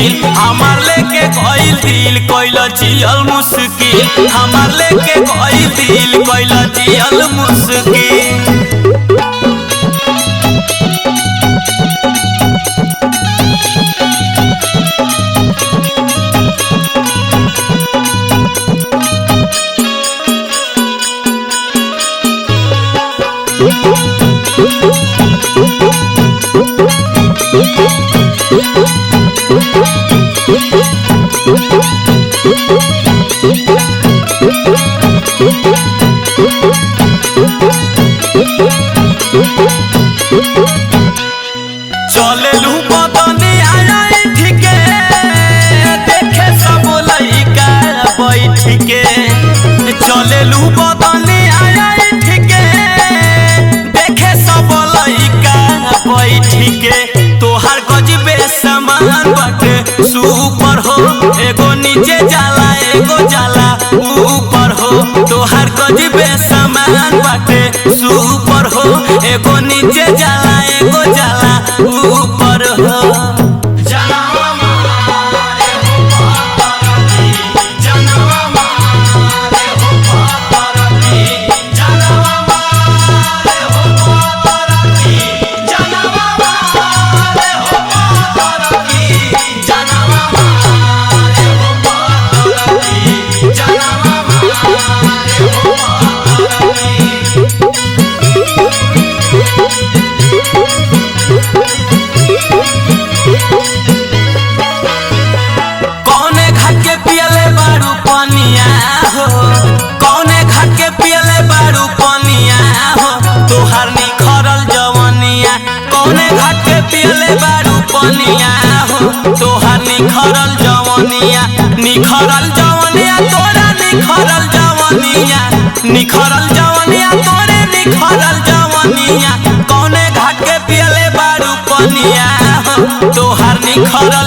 मुश्किल हमार लेके गइल दिल कइल जियल मुश्किल हमार लेके गइल दिल कइल जियल मुश्किल चले लू बदनी आया ठीके देखे सब लइका बैठ के चले लू बदनी आया ठीके देखे सब लइका बैठ के तोहार गजबे समान बाटे सुपर हो एगो नीचे जाला एगो जाला ऊपर हो तोहार गजबे समान बाटे सुपर हो एगो नीचे जाला एगो जाला ऊपर हो कौने घाट के पियले बारू पनिया हो कौने घाट के पियले बारू पनिया हो तोहार निखरल जवनिया कौने घाट के पियले बारू पनिया हो तोहार निखरल जवनिया निखरल जवनिया तोरा निखरल जवनिया निखरल जवनिया तोरे निखरल जवनिया कौने घाट के पियले बारू पनिया हो तोहार निखरल